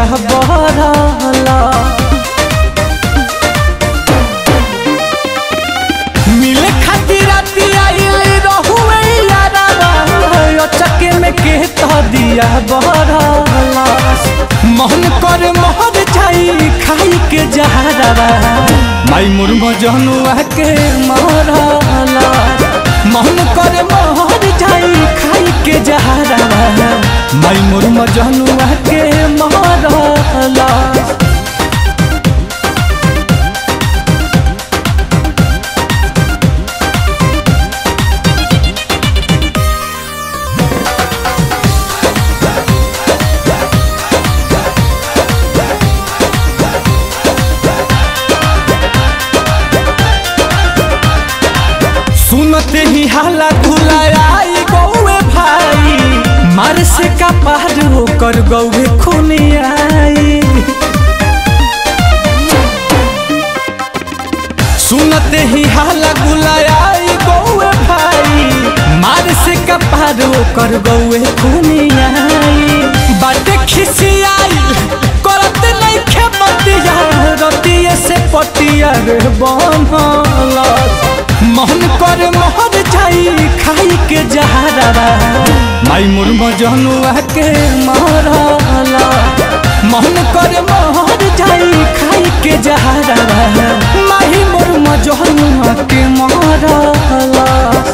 दिया बहरला मिले खातिर राती आइल रहुए यारावा चके में के तो दिया बहरला मोहन कर मोहर जाई खाई के जहरवा माई मुर्म जनुआ के मारला मोहन कर मोहर जाई खाई के जहरवा माई मुर्म जनुआ के मारला सुनते ही हाला खुलायाई गौए भाई मार से का पार होकर गौए खूनी आई सुनते ही हाला गुलायाई गौए भाई मार से का पार होकर गौए खूनी आई बाटे खिसियाई करत नहीं खेमतिया रतिये से पटिया रे बनला मोहन कर मोहर जाई खाई के जहरवा माई मुर्म जनुआ के मारला मोहन कर मोहर जाई खाई के जहरवा माही मुर्म जनुआ के मारला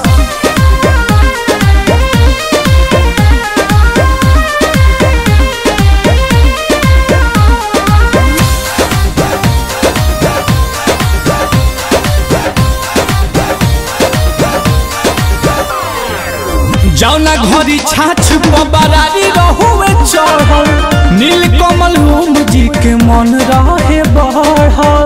जौना घरी छाछ पबरारी रहुए चढ़ल नील कमल होम जी के मन रहे बढ़ल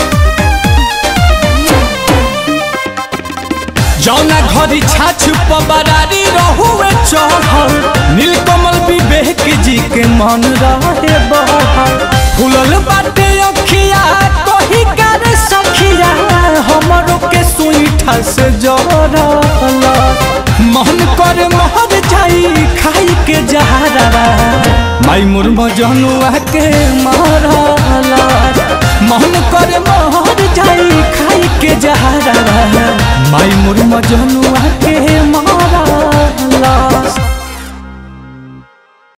जौना घरी छाछ पबरारी रहुए चढ़ल नील कमल विवेक जी के मन रहे बढ़ल फूलल बाटे अखिया कही कर सखिया हमरो के सुईठा से जरल मोहन कर मोहर जाई खाई के जहरवा माई मुर्म जनुआ के मारला मोहन कर मोहर जाई खाई के जहरवा माई मुर्म जनुआ के मारला